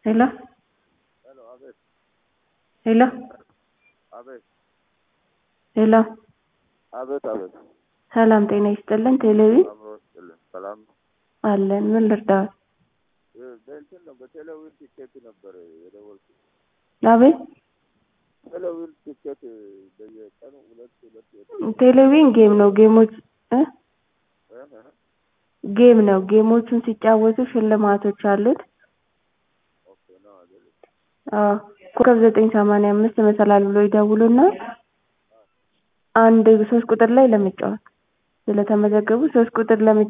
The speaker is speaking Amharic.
ሄሎ ሄሎ አቤት ሄሎ አቤት ሄሎ አቤት አቤት ሰላም ጤና ይስጥልን። ቴሌቪ አብሮ ስጥልን ሰላም ነው። አለን። ምን ልርዳዎት? እ- በእንትን ነው በቴሌዊን ቲኬት ነበር የደወልኩት። አቤት ቴሌዊን ቲኬት በየቀኑ ሁለት ሁለት ቴሌቪዥን ጌም ነው። ጌሞች እ? እ- እ- ጌም ነው። ጌሞቹን ሲጫወቱ ሽልማቶች አሉት። ኦኬ ነው አይደል? አዎ ኮከብ ዘጠኝ ሰማንያ አምስት መሰላል ብሎ ይደውሉና አንድ ሶስት ቁጥር ላይ ለመጫወት ስለተመዘገቡ ሶስት ቁጥር ለመጫወት